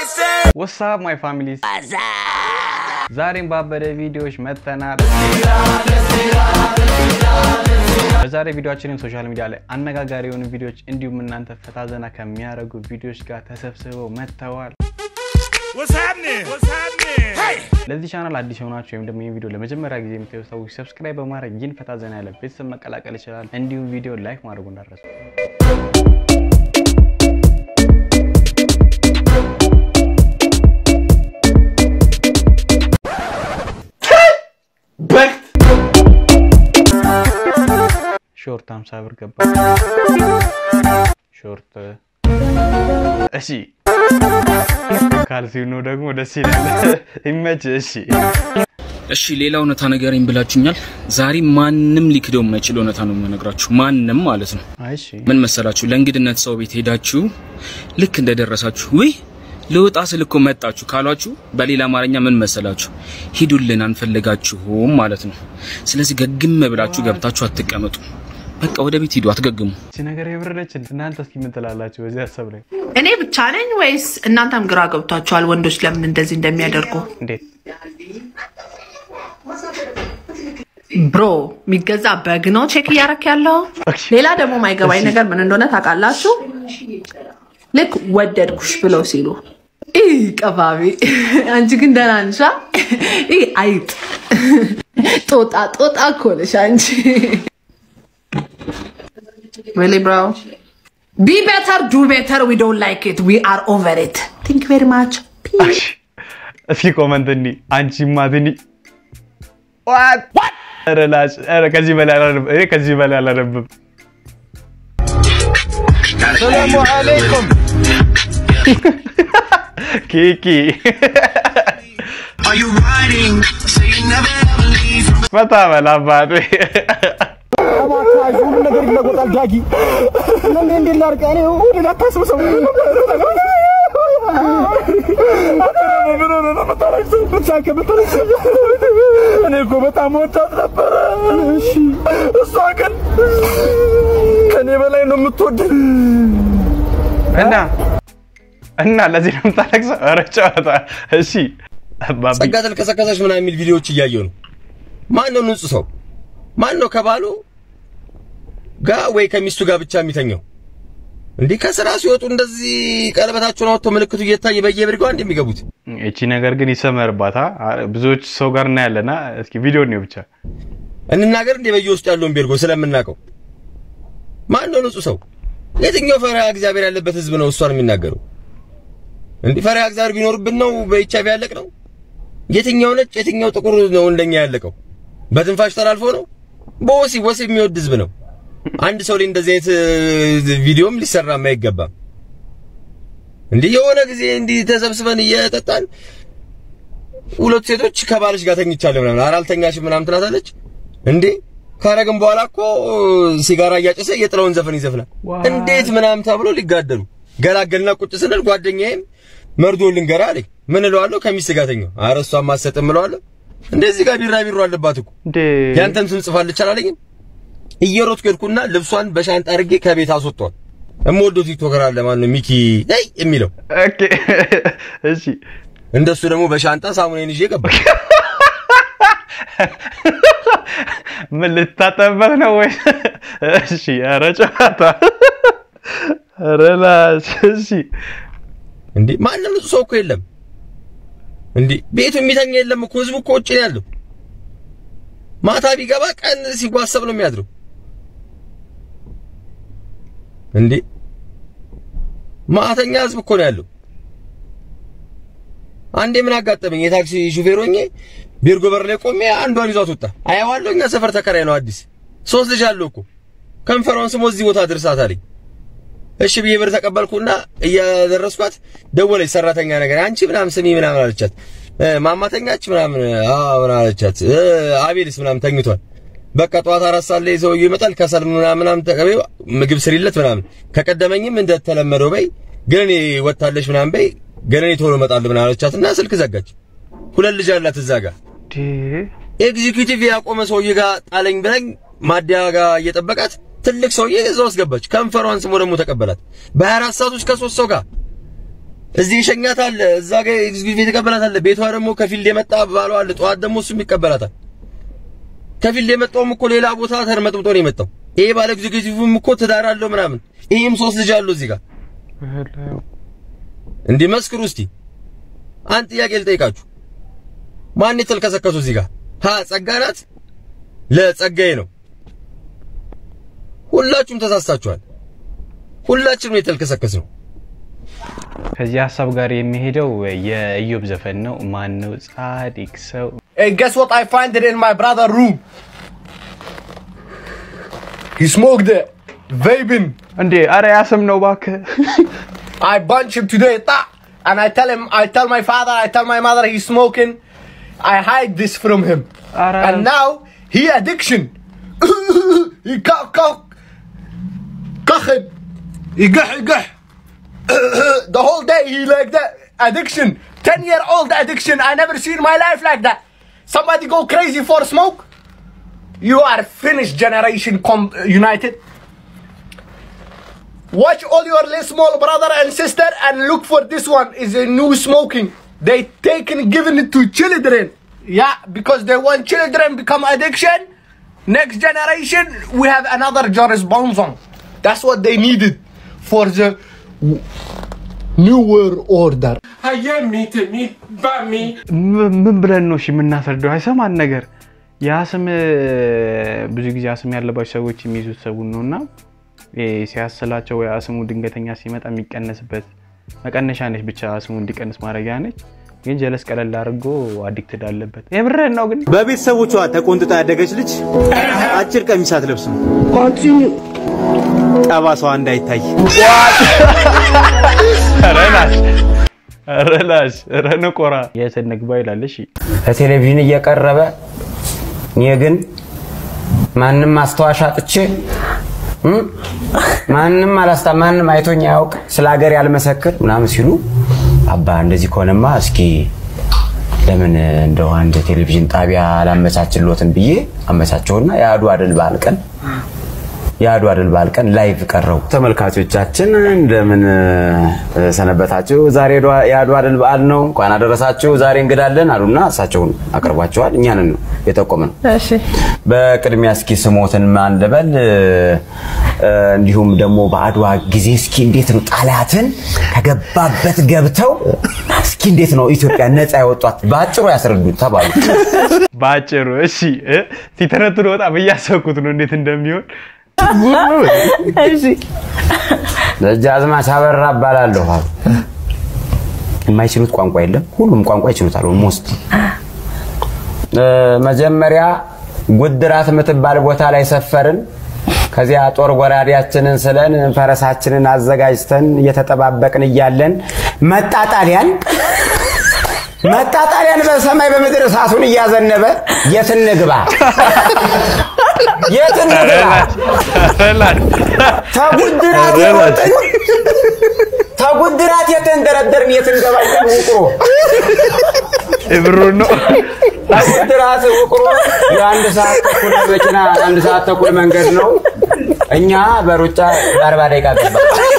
ወሳብ ማይ ፋሚሊ ዛሬም ባበደ ቪዲዮዎች መጥተናል። በዛሬ ቪዲዮችንም ሶሻል ሚዲያ ላይ አነጋጋሪ የሆኑ ቪዲዮዎች እንዲሁም እናንተ ፈታ ዘና ከሚያደርጉ ቪዲዮዎች ጋር ተሰብስበው መጥተዋል። What's happening? What's happening? Hey! ለዚህ ቻናል አዲስ የሆናችሁ ወይም ደግሞ ይህን ቪዲዮ ለመጀመሪያ ጊዜ የምታዩ ሰዎች ሰብስክራይብ በማድረግ ይህን ፈታ ዘና ያለ ቤተሰብ መቀላቀል ይችላል። እንዲሁም ቪዲዮ ላይክ ማድረጉ እንዳትረሱ። ሾርት 50 ብር ገባ። ሾርት እሺ፣ ካልሲው ነው ደግሞ ደስ ይላል። ይመች። እሺ እሺ ሌላ እውነታ ንገረኝ ብላችሁኛል። ዛሬ ማንም ሊክደው የማይችል እውነታ ነው የምነግራችሁ። ማንም ማለት ነው። እሺ ምን መሰላችሁ? ለእንግድነት ሰው ቤት ሄዳችሁ ልክ እንደደረሳችሁ ውይ ልወጣ ስል እኮ መጣችሁ ካሏችሁ በሌላ አማርኛ ምን መሰላችሁ? ሂዱልን አንፈልጋችሁም ማለት ነው። ስለዚህ ገግም ብላችሁ ገብታችሁ አትቀመጡ። በቃ ወደ ቤት ሂዱ፣ አትገግሙ። እቺ ነገር የብረደች። እናንተ እስኪ ምን ትላላችሁ በዚህ ሀሳብ ላይ? እኔ ብቻ ነኝ ወይስ እናንተም ግራ ገብቷችኋል? ወንዶች ለምን እንደዚህ እንደሚያደርጉ? እንዴት ብሮ የሚገዛ በግ ነው ቼክ እያረክ ያለው። ሌላ ደግሞ ማይገባኝ ነገር ምን እንደሆነ ታውቃላችሁ? ልክ ወደድኩሽ ብለው ሲሉ ይህ ቀባቢ፣ አንቺ ግን ደህና ነሽ? ይህ አይጥ ጦጣ ጦጣ እኮ ነሽ አንቺ። really bro be better do better we don't like it we are over it thank you very much Peace. እስኪ ኮመንት እኒ አንቺማ ትኒ ዋት ኧረ ላሽ ኧረ ከዚህ በላይ አላነብም። እኔ ከዚህ በላይ አላነብም። ሰላሙ አለይኩም ኪኪ ፈታ በል አባቴ። ሁሉ ነገር ይለወጣል። ዳጊ እንዴ እንዴ ላርቀ እኔ ወደ ላታስብሰው እኔ እኮ በጣም ወዳት ነበረ። እሺ እሷ ግን ከኔ በላይ ነው የምትወደኝ። እና እና ለዚህ ነው የምታለቅሰው? ኧረ ጨዋታ። እሺ አባቢ ጸጋ ተልከሰከሰች ምናምን የሚል ቪዲዮዎች እያየሁ ነው። ማን ነው ንጹህ ሰው? ማን ነው ከባሉ ጋር ወይ ከሚስቱ ጋር ብቻ የሚተኘው? እንዲህ ከስራ ሲወጡ እንደዚህ ቀለበታቸውን አወጥተው ምልክቱ እየታየ በየብርጋው እንደ የሚገቡት እቺ ነገር ግን ይሰመርባታ። ብዙዎች ሰው ጋር እናያለና እስኪ ቪዲዮ ነው ብቻ እንናገር እንደ በየውስጡ ያለውን ቤርጎ ስለምናውቀው ማን ነው ንጹህ ሰው? የትኛው ፈሪሃ እግዚአብሔር ያለበት ህዝብ ነው እሷን የሚናገረው? እንዲህ ፈሪሃ እግዚአብሔር ቢኖርብን ነው በኤችአይቪ ያለቅ ነው? የትኛው ነጭ የትኛው ጥቁር ነው እንደኛ ያለቀው? በትንፋሽ ተላልፎ ነው? በወሲብ ወሲብ የሚወድ ህዝብ ነው። አንድ ሰው ላይ እንደዚህ አይነት ቪዲዮም ሊሰራም አይገባም። እንዲህ የሆነ ጊዜ እንዲህ ተሰብስበን እየጠጣን ሁለት ሴቶች ከባልሽ ጋር ተኝቻለሁ ምናምን ኧረ አልተኛሽም ምናምን ትላታለች። እንዴ ካረግን በኋላ እኮ ሲጋራ እያጨሰ የጥለውን ዘፈን ይዘፍናል። እንዴት ምናምን ተብሎ ሊጋደሉ ገላገልና ቁጭ ስንል ጓደኛዬም መርዶ ልንገራ አለኝ። ምን እለዋለሁ? ከሚስት ጋር ተኛው። ኧረ እሷም አትሰጥም እለዋለሁ። እንደዚህ ጋር ቢራቢሮ አለባት እኮ እንዴ ያንተን ስም ጽፋለች አላለኝም? እየሮጥኩ ሄድኩና ልብሷን በሻንጣ አድርጌ ከቤት አስወጣዋል። እምወደው ቲክቶከር አለ ማነው ሚኪ ነይ የሚለው ኦኬ እሺ እንደሱ ደግሞ በሻንጣ ሳሙናዬን ይዤ ገባሁ። ምን ልታጠበት ነው ወይ? እሺ ኧረ ጨዋታ ኧረ ላሽ እሺ እንዴ ማንም ንጹህ ሰው እኮ የለም። እንዴ ቤቱ የሚተኛ የለም እኮ ህዝቡ እኮ ውጭ ነው ያለው። ማታ ቢገባ ቀን ሲጓሰብ ነው የሚያድረው። እንዴ ማተኛ ህዝብ እኮ ነው ያለው። አንዴ ምን አጋጠመኝ? የታክሲ ሹፌር ሆኜ ቤርጎ በር ላይ ቆሜ አንዷን ይዟት ወጣ። አየዋለሁ። እኛ ሰፈር ተከራይ ነው አዲስ ሶስት ልጅ አለው እኮ ከንፈሯን ስሞ እዚህ ቦታ ድርሳት አለኝ። እሺ ብዬ ብር ተቀበልኩና እያደረስኳት ደወለች። ሰራተኛ ነገር አንቺ ምናምን ስሚ ምናምን አለቻት። ማማተኛች ምናምን አዎ ምናምን አለቻት። አቤልስ ምናምን ተኝቷል። በቃ ጠዋት አራት ሰዓት ላይ ሰውዬው ይመጣል። ከሰል ምናምን ምናምን ተቀበይው ምግብ ስሪለት ምናምን ከቀደመኝም እንደተለመደው በይ ግን እኔ ወጣለሽ ምናምን በይ ግን እኔ ቶሎ እመጣለሁ ምናምን አለቻትና ስልክ ዘጋች። ሁለት ልጅ አላት እዛ ጋር ኤግዚኪዩቲቭ ያቆመ ሰውዬ ጋር ጣለኝ ብለኝ ማዲያ ጋር እየጠበቃት ትልቅ ሰውዬ እዛ ውስጥ ገባች። ከንፈሯን ስሞ ደግሞ ተቀበላት። በ24 ሰዓት ውስጥ ከሶስት ሰው ጋር እዚህ ይሸኛታል፣ እዛ ጋር ኤግዚኪዩቲቭ ይቀበላታል። ቤቷ ደግሞ ከፊልድ የመጣ ባሏ አለ። ጠዋት ደግሞ እሱም ይቀበላታል። ከፊልድ የመጣውም እኮ ሌላ ቦታ ተርመጥምጦ ነው የመጣው። ይሄ ባለ ኤግዚኪዩቲቭም እኮ ትዳር አለው ምናምን፣ ይሄም ሶስት ልጅ አለው እዚህ ጋር እንዲህ መስክሩ እስቲ። አንድ ጥያቄ ልጠይቃችሁ። ማን የተልከሰከሱ እዚህ ጋር? ሀ ጸጋ ናት፣ ለጸጋዬ ነው። ሁላችሁም ተሳስታችኋል። ሁላችንም የተልከሰከስ ነው። ከዚህ ሀሳብ ጋር የሚሄደው የኢዮብ ዘፈን ነው። ማን ነው ጻድቅ ሰው? Hey, guess what I find it in my brother room? He smoked it. Vaping. እንዴ አረ ያስም ነው እባክህ። I bunch him today, ta, and I tell him, I tell my father, I tell my mother he's smoking. I hide this from him. Ara- And now he addiction. he cough, cough, coughing. He gah, he gah. the whole day he like that addiction. Ten year old addiction. I never seen my life like that. Somebody go crazy for smoke. You are finished generation com- united. Watch all your little small brother and sister and look for this one is a new smoking. They taken giving it to children. Yeah, because they want children become addiction. Next generation we have another Joris Bonzon. That's what they needed for the w- new world order. ም- ምን ብለን ነው እሺ የምናስረዳው? አይሰማን ነገር የአስም ብዙ ጊዜ አስም ያለባቸው ሰዎች የሚይዙት ሰውን ነው እና ይሄ ሲያስላቸው ወይ አስሙ ድንገተኛ ሲመጣ የሚቀነስበት መቀነሻ ነች፣ ብቻ አስሙ እንዲቀንስ ማድረጊያ ነች። ግን ጀለስ ቀለል አድርጎ አዲክትድ አለበት። የምርህን ነው ግን በቤተሰቦቿ ተቆንጥጣ ያደገች ልጅ አጭር ቀሚስ አትለብስም። ጠባሳዋ እንዳይታይ ረላሽ ረላሽ ረንቆራ የሰነግባ ይላል። እሺ በቴሌቪዥን እየቀረበ እኔ ግን ማንም ማስታወሻ አጥቼ እም፣ ማንም አላስታ ማንም አይቶኝ አያውቅ ስለ ሀገር ያልመሰክር ምናምን ሲሉ አባ እንደዚህ ከሆነማ እስኪ ለምን እንደው አንድ ቴሌቪዥን ጣቢያ አላመቻችሎትም ብዬ አመቻቸውና የአድዋ ድል በዓል ቀን የአድዋ ድል በዓል ቀን ላይቭ ቀረው። ተመልካቾቻችን እንደምን እ፣ ሰነበታችሁ? ዛሬ የአድዋ- የአድዋ ድል በዓል ነው፣ እንኳን አደረሳችሁ። ዛሬ እንግዳለን አሉና እሳቸውን አቅርቧቸዋል። እኛንን ነው የጠቆምን። እሺ በቅድሚያ እስኪ ስሞትን ማን ልበል? እ፣ እንዲሁም ደግሞ በአድዋ ጊዜ እስኪ እንዴት ነው ጣሊያትን ከገባበት ገብተው እስኪ እንዴት ነው ኢትዮጵያ ነፃ ያወጧት በአጭሩ ያስረዱን ተባሉ። በአጭሩ እሺ እ፣ ሲተነትኑ በጣም እያሰብኩት ነው እንዴት እንደሚሆን እሺ ደጃዝማች አበራ እባላለሁ አሉ። የማይችሉት ቋንቋ የለም፣ ሁሉም ቋንቋ ይችሉታል። ኦልሞስት መጀመሪያ ጉድራት የምትባል ቦታ ላይ ሰፈርን። ከዚያ ጦር ጎራዴያችንን ስለን ፈረሳችንን አዘጋጅተን እየተጠባበቅን እያለን መጣ ጣሊያን መጣ ጣሊያን በሰማይ በምድር እሳቱን እያዘነበ የት እንግባ የት እንግባ ረላሽ ተጉድራት የሮጥን ተጉድራት የተንደረደርን የት እንገባለን ውቅሮ ብሩን ነው ተጉድራት ውቅሮ የአንድ ሰዓት ተኩል መኪና አንድ ሰዓት ተኩል መንገድ ነው። እኛ በሩጫ በአርባ ደቂቃ ገባ።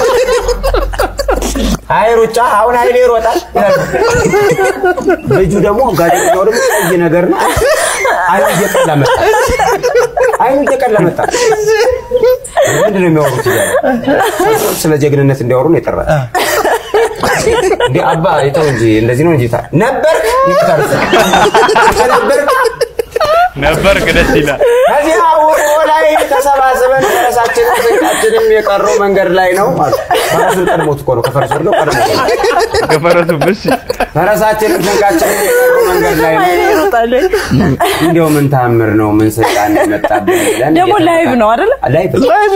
አይ ሩጫ አሁን ኃይሌ ይሮጣል ይላሉ። ልጁ ደግሞ ጋዜጠኛው ደግሞ ቀይ ነገር ነው። አይኑ እየቀላ መጣ። አይኑ እየቀላ መጣ። ምንድን ነው የሚያወሩት እያለ ስለ ጀግንነት እንዲያወሩ ነው የጠራ እንዴ አባ ይተው እንጂ እንደዚህ ነው እንጂ ታ- ነበርክ ይታርስ ነበርክ ነበርክ ደስ ይላል። ከዚያ ውቅሮ ላይ ተሰባስበን ፈረሳችንም ስንቃችንም የቀረው መንገድ ላይ ነው አሉ። ፈረሱን ቀድሞት እኮ ነው ከፈረሱ ወርደው ቀድሞት ነው። ከፈረሱ እሺ ፈረሳችንም ስንቃችንም የቀረው መንገድ ላይ ነው። ይሮጣል እንዲያው ምን ታምር ነው ምን ስልጣን የመጣብን ብለን ደግሞ ላይቭ ነው አይደለ? ላይቭ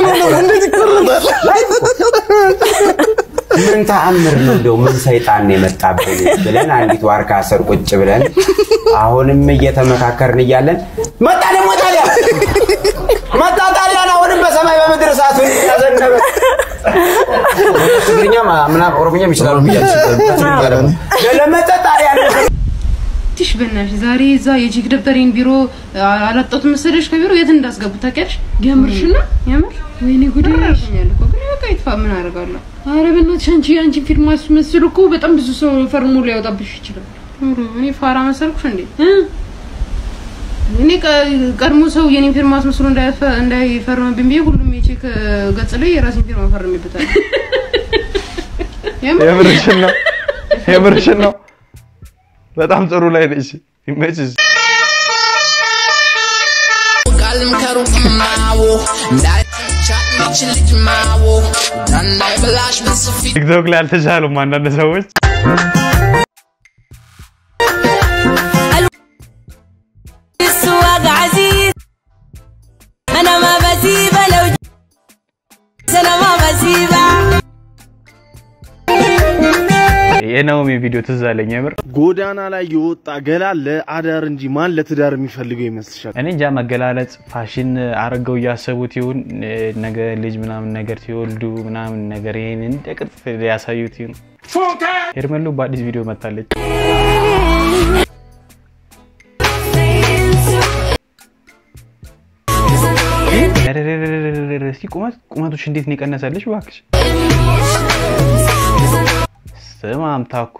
ላይቭ እኮ። ምን ተአምር ነው እንደው ምን ሰይጣን ነው የመጣብን ብለን አንዲት ዋርካ ስር ቁጭ ብለን አሁንም እየተመካከርን እያለን መጣ ደግሞ ጣሊያን መጣ ጣሊያን አሁንም በሰማይ በምድር እሳቱን ያዘነበ ትግርኛ ምናምን ኦሮምኛም ይችላሉ ብያለሁ። ለመጠ ጣሊያን ትሽ በእናትሽ ዛሬ እዛ የቼክ ደብተሬን ቢሮ አላጣሁት መሰለሽ ከቢሮ የት እንዳስገቡ ታውቂያለሽ? የምርሽ ነው? የምር ወይኔ ጉዴ ያኛል እኮ ግን በቃ ይጥፋ ምን አደርጋለሁ? አረ በእናትሽ አንቺ አንቺን ፊልም አስመስል እኮ በጣም ብዙ ሰው ፈርሞ ሊያወጣብሽ ይችላል። ኧረ እኔ ፋራ መሰልኩሽ እንዴ? እ? እኔ ቀ- ቀድሞ ሰው የኔን ፊርማ አስመስሎ እንዳይፈ- እንዳይፈርምብኝ ብዬ ሁሉም የቼክ ገጽ ላይ የራሴን ፊርማ ፈርሜበታል። የምር የምርሽን ነው የምርሽን ነው። በጣም ጥሩ ላይ ነሽ። ይመችሽ። ቃልም ከሩቅም ማዎ እንዳይቻት ሚችል ልጅ ማዎ እንዳይበላሽ በስፊ ቲክቶክ ላይ አልተቻሉም አንዳንድ ሰዎች። السواق عزيز انا ما بسيبه لو ج- انا ما بسيبه የናኦሚ ቪዲዮ ትዝ አለኝ የምር። ጎዳና ላይ የወጣ ገላ ለአዳር እንጂ ማን ለትዳር የሚፈልገው ይመስልሻል? እኔ እንጃ መገላለጽ ፋሽን አድርገው እያሰቡት ይሁን ነገ ልጅ ምናምን ነገር ሲወልዱ ምናምን ነገር ይሄን እንደ ቅርጽ ሊያሳዩት ይሁን። ሄርሜሎ በአዲስ ቪዲዮ መታለች። እስኪ ቁመት ቁመቶች እንዴት ነው የቀነሰልሽ እባክሽ? ስማም ታኮ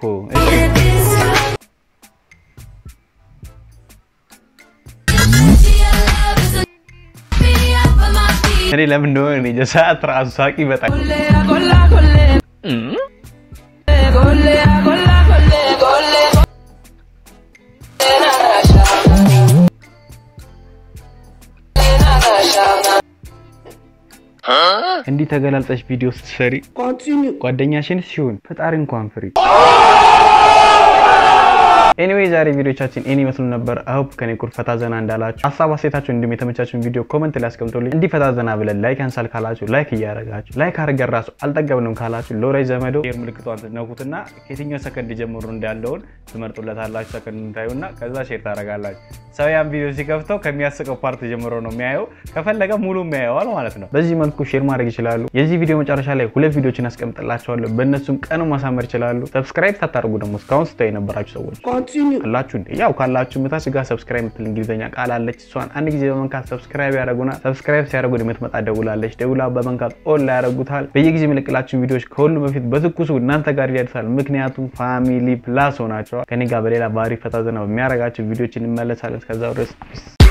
እኔ ለምን እንደሆነ እኔ እንጃ ሰዓት ራሱ ሳቂ በጣም እንዲህ ተገላልጠሽ ቪዲዮ ስትሰሪ ጓደኛሽን ሲሆን ፈጣሪ እንኳን ፍሪ። ኤኒዌይ ዛሬ ቪዲዮቻችን ኤኒ ይመስሉ ነበር። አሁን ከኔ ቁር ፈታ ዘና እንዳላችሁ ሀሳብ አስተያየታችሁ እንዲሁም የተመቻችሁን ቪዲዮ ኮመንት ላይ አስቀምጡልኝ። እንዲህ ፈታ ዘና ብለን ላይክ ያንሳል ካላችሁ ላይክ እያደረጋችሁ ላይክ አድርገን ራሱ አልጠገብንም ካላችሁ ለወዳጅ ዘመዶ ሼር ምልክቷን ትነኩትና ከየትኛው ሰከንድ ጀምሮ እንዳለውን ትመርጡለታላችሁ። ሰከንድ ታዩና ከዛ ሼር ታደርጋላችሁ። ሰው ያን ቪዲዮ ሲከፍተው ከሚያስቀው ፓርት ጀምሮ ነው የሚያየው። ከፈለገ ሙሉ የሚያየዋል ማለት ነው። በዚህ መልኩ ሼር ማድረግ ይችላሉ። የዚህ ቪዲዮ መጨረሻ ላይ ሁለት ቪዲዮችን አስቀምጥላችኋለሁ። በእነሱም ቀኑ ማሳመር ይችላሉ። ሰብስክራይብ ሳታደርጉ ደግሞ እስካሁን ስታዩ የነበራችሁ ሰዎች አላችሁ እንዴ? ያው ካላችሁ ምታች ጋር ሰብስክራይብ የምትል እንግሊዝኛ ቃል አለች። እሷን አንድ ጊዜ በመንካት ሰብስክራይብ ያደረጉና ሰብስክራይብ ሲያደርጉ የምትመጣ ደውላለች። ደውላ በመንካት ኦል ላይ ያደረጉታል። በየጊዜ የምለቅላችሁ ቪዲዮዎች ከሁሉ በፊት በትኩሱ እናንተ ጋር ይደርሳል። ምክንያቱም ፋሚሊ ፕላስ ሆናቸዋል። ከኔ ጋር በሌላ ባህሪ ፈታ ዘና በሚያደርጋቸው ቪዲዮዎች እንመለሳለን። እስከዛው ድረስ